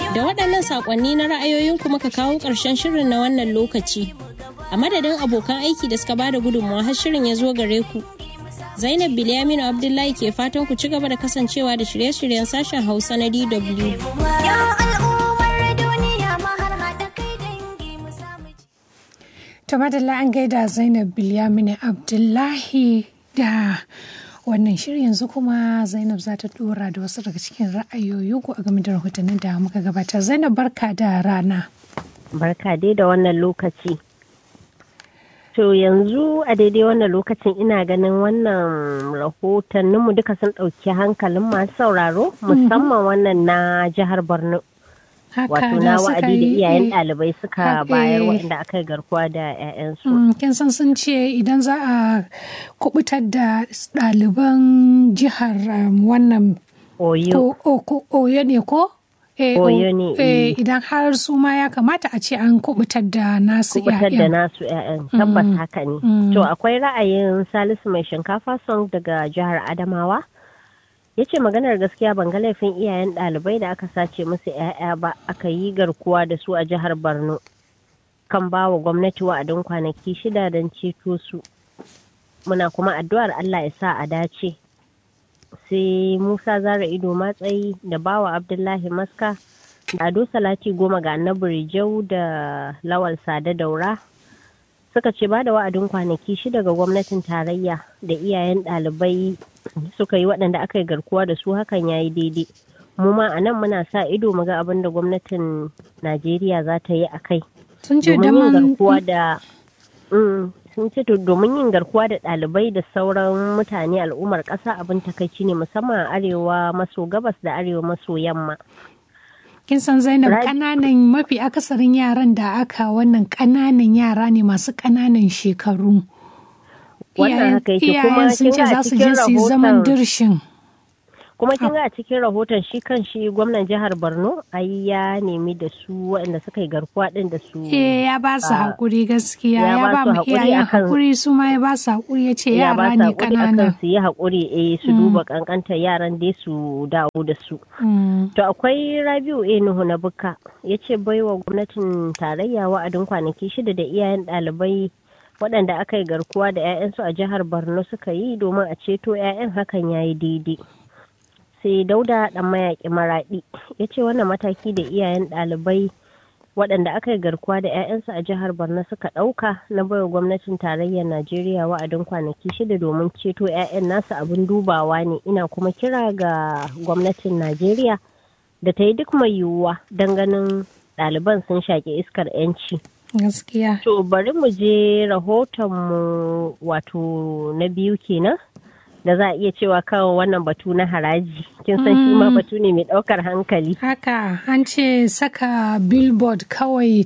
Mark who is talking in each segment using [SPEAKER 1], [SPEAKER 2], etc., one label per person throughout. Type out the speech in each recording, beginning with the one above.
[SPEAKER 1] Da waɗannan saƙonni na ra'ayoyin kuma ka kawo ƙarshen shirin na wannan lokaci. A madadin abokan aiki da suka bada gudunmawa har shirin ya zo gare ku. Zainab Bilyaminu Abdullahi ke fatan ku ci gaba da kasancewa da shirye-shiryen sashen Hausa na DW.
[SPEAKER 2] To madalla an gaida Zainab Bilyaminu Abdullahi da wannan shirin yanzu kuma Zainab za ta dora da wasu daga cikin ra'ayoyinku a game da rahotannin da muka gabatar. Zainab barka da rana.
[SPEAKER 3] Barka dai da wannan lokaci. To yanzu a daidai wannan lokacin ina ganin wannan rahotanninmu duka sun ɗauki hankalin masu sauraro musamman wannan na jihar Borno. Wato na wa'adi da iyayen ɗalibai suka bayar waɗanda aka yi garkuwa da 'ya'yansu.
[SPEAKER 2] Kin san sun ce idan za a kubutar da ɗaliban jihar wannan
[SPEAKER 3] Oyo.
[SPEAKER 2] Oyo ne ko?
[SPEAKER 3] Oyo ne.
[SPEAKER 2] Idan har su ma ya kamata a ce an kubutar da nasu
[SPEAKER 3] kubutar da nasu 'ya'yan tabbas haka ne. To akwai ra'ayin Salisu mai shinkafa song daga jihar Adamawa. ya ce maganar gaskiya ban ga laifin iyayen ɗalibai da aka sace musu 'ya'ya ba aka yi garkuwa da su a jihar borno kan ba wa gwamnati wa'adin kwanaki shida don ceto su muna kuma addu'ar allah ya sa a dace sai musa zara ido matsayi da bawa abdullahi maska da ado salati goma ga annabi rijau da lawal sada daura suka ce ba da wa'adin kwanaki shida ga gwamnatin tarayya da iyayen ɗalibai suka yi waɗanda aka yi garkuwa da su hakan ya yi daidai mu ma a nan muna sa ido mu ga abin da gwamnatin najeriya za ta yi a kai
[SPEAKER 2] sun ce
[SPEAKER 3] domin yin garkuwa da sun ce domin yin garkuwa da ɗalibai da sauran mutane al'ummar ƙasa abin takaici ne musamman a arewa maso gabas da arewa maso yamma
[SPEAKER 2] kin san zainab kananan mafi akasarin yaran da aka wannan kananan yara ne masu kananan shekaru
[SPEAKER 3] wannan haka yake kuma
[SPEAKER 2] sun ce za su je su yi zaman dirshin
[SPEAKER 3] kuma kin ga a cikin rahoton shi kan shi gwamnan jihar borno ai ya nemi da su waɗanda suka yi garkuwa ɗin da su
[SPEAKER 2] eh ya ba su hakuri gaskiya ya ba mu iyayen hakuri su ma ya ba su hakuri ya ce yara ne kanana
[SPEAKER 3] su yi hakuri eh su duba kankantar yaran dai su dawo da su to akwai rabiu a nuhu na buka ya ce baiwa gwamnatin tarayya wa'adin kwanaki shida da iyayen ɗalibai waɗanda aka yi garkuwa da 'ya'yansu a jihar borno suka yi domin a ceto 'ya'yan hakan ya yi daidai sai dauda dan mayaƙi maraɗi ya ce wannan mataki da iyayen ɗalibai waɗanda aka yi garkuwa da 'ya'yansu a jihar borno suka ɗauka na baiwa gwamnatin tarayyar najeriya wa'adin kwanaki shida domin ceto 'ya'yan nasu abin dubawa ne ina kuma kira ga gwamnatin najeriya da ta yi duk mai yiwuwa don ganin ɗaliban sun shaƙi iskar 'yanci
[SPEAKER 2] gaskiya
[SPEAKER 3] to bari mu je rahotonmu wato na biyu kenan da za a iya cewa kawo wannan batu na haraji kin san shi ma batu ne mai ɗaukar hankali
[SPEAKER 2] haka an ce saka billboard kawai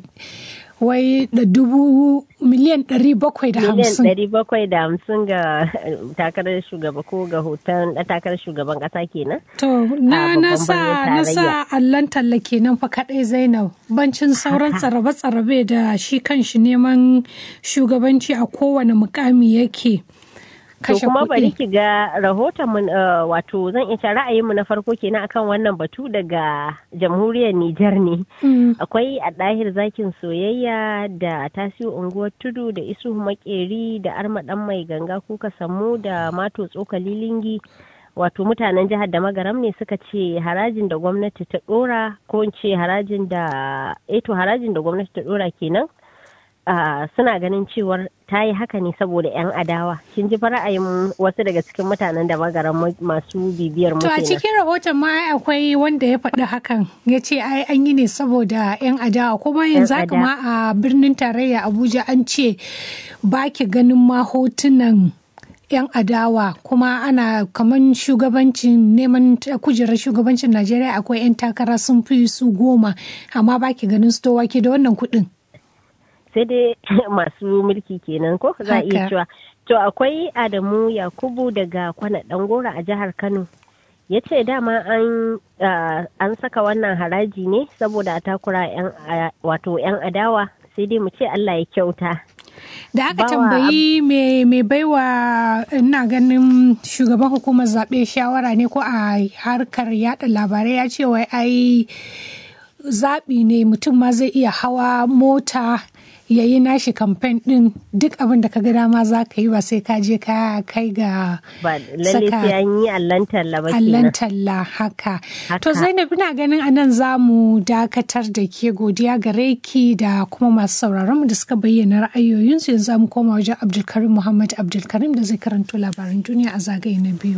[SPEAKER 2] wai da dubu miliyan ɗari bakwai da hamsin
[SPEAKER 3] miliyan ɗari bakwai da hamsin ga takarar shugaba ko ga hoton takarar shugaban ƙasa kenan
[SPEAKER 2] to na na sa na sa allon talla kenan fa kaɗai zainab bancin sauran tsarabe-tsarabe da shi kan shi neman shugabanci a kowane mukami yake
[SPEAKER 3] To kuma bari ki ga rahoton mu wato zan iya ra'ayinmu na farko kenan akan wannan batu daga jamhuriyar Nijar ne. Akwai a ɗahir zakin soyayya da tasiu unguwar tudu da isu makeri da armaɗan mai ganga kuka samu da mato tsokali lingi. Wato mutanen jihar da magaram ne suka ce harajin da gwamnati ta ɗora ko in ce harajin da eto harajin da gwamnati ta ɗora kenan. Uh, suna ganin cewar ta yi haka ne saboda 'yan adawa kin ji ra'ayin wasu daga cikin mutanen da magaran masu bibiyar mu
[SPEAKER 2] to a cikin rahoton ma akwai wanda ya faɗi hakan ya ce ai an yi ne saboda 'yan adawa kuma yanzu haka ma a birnin tarayya abuja an ce ba ki ganin ma hotunan 'yan adawa kuma ana kaman shugabancin neman kujerar shugabancin najeriya akwai 'yan takara sun fi su goma amma ba ki ganin su to wake da wannan kuɗin
[SPEAKER 3] sai dai masu mulki kenan ko za a iya cewa to akwai adamu yakubu daga kwana dangora a jihar kano ya ce dama an an saka wannan haraji ne saboda a takura yan wato yan adawa sai dai mu ce allah ya kyauta
[SPEAKER 2] da aka tambayi mai baiwa ina ganin shugaban hukumar zaɓe shawara ne ko a harkar yada labarai ya ce wai ai zaɓi ne mutum ma zai iya hawa mota ya yi nashi kamfen ɗin duk abin da ka ga dama za ka yi ba sai ka je ka kai ga
[SPEAKER 3] ba lalle sai an yi allan talla ba
[SPEAKER 2] allan talla haka. To Zainab ina ganin anan za mu dakatar da ke godiya gare ki da kuma masu sauraron mu da suka bayyana ra'ayoyinsu yanzu za mu koma wajen Abdulkarim Muhammad Abdulkarim da zai karanto labaran duniya a zagaye na biyu.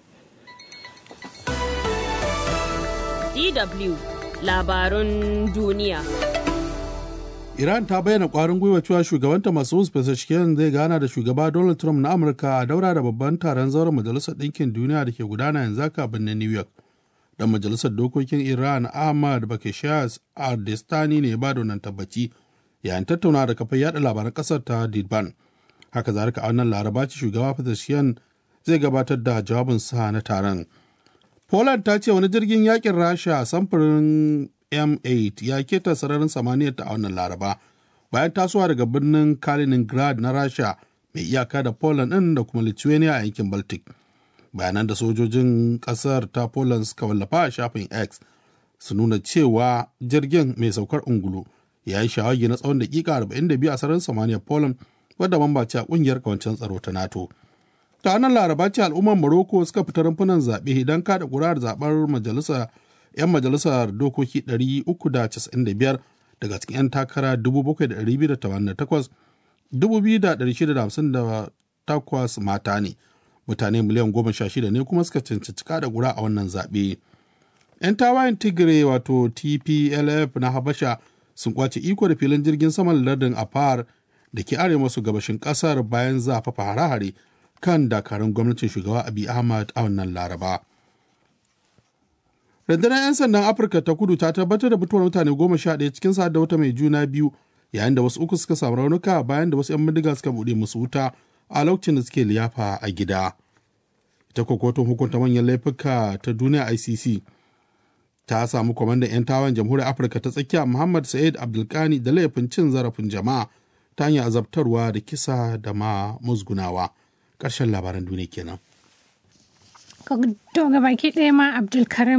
[SPEAKER 4] DW labarun duniya.
[SPEAKER 5] Iran ta bayyana kwarin gwiwa cewa shugabanta Masoud Pezeshkian zai gana da shugaba Donald Trump na Amurka a daura da babban taron zauren Majalisar Ɗinkin Duniya da ke gudana yanzu haka birnin New York. Dan Majalisar Dokokin Iran Ahmad Bakeshas Ardestani ne ba da wannan tabbaci yayin tattauna da kafar yada labaran ƙasar ta Didban. Haka zalika a wannan laraba ce shugaba Pezeshkian zai gabatar da jawabinsa na taron. Poland ta ce wani jirgin yakin Rasha samfurin M8 ya keta sararin samaniyar ta a wannan laraba bayan tasowa daga birnin Kaliningrad na Rasha mai iyaka da Poland ɗin da kuma Lithuania a yankin Baltic. Bayanan da sojojin ƙasar ta Poland suka wallafa a shafin X su nuna cewa jirgin mai saukar ungulu ya yi shawagi na tsawon dakika 42 a sararin samaniyar Poland wadda mamba ce a ƙungiyar kawancen tsaro ta NATO. ta nan laraba ce al'ummar Morocco suka fita rumfunan zaɓe idan kada ƙuri'ar zaɓar majalisa 'yan majalisar dokoki 395 daga cikin 'yan takara 7,288 2,658 mata ne mutane miliyan 16 ne kuma suka cancanci kada ƙuri'a a wannan zaɓe 'yan tawayen tigray wato tplf na habasha sun kwace iko da filin jirgin saman lardin afar da ke arewa masu gabashin ƙasar bayan zafafa hare-hare kan dakarun gwamnatin shugaba Abiy Ahmad a wannan Laraba. Rundunar 'yan sandan Afirka ta kudu ta tabbatar da mutuwar mutane goma sha ɗaya cikin sa da wata mai juna biyu yayin da wasu uku suka samu raunuka bayan da wasu 'yan bindiga suka buɗe musu wuta a lokacin da suke liyafa a gida. Ita kotun hukunta manyan laifuka ta duniya ICC ta samu kwamandan 'yan tawan jamhuriyar Afirka ta tsakiya Muhammad Sa'id Abdulkani da laifin cin zarafin jama'a ta hanyar azabtarwa da kisa da ma musgunawa. ƙarshen labaran duniya kenan.
[SPEAKER 2] To ga baki ɗaya ma Abdulkarim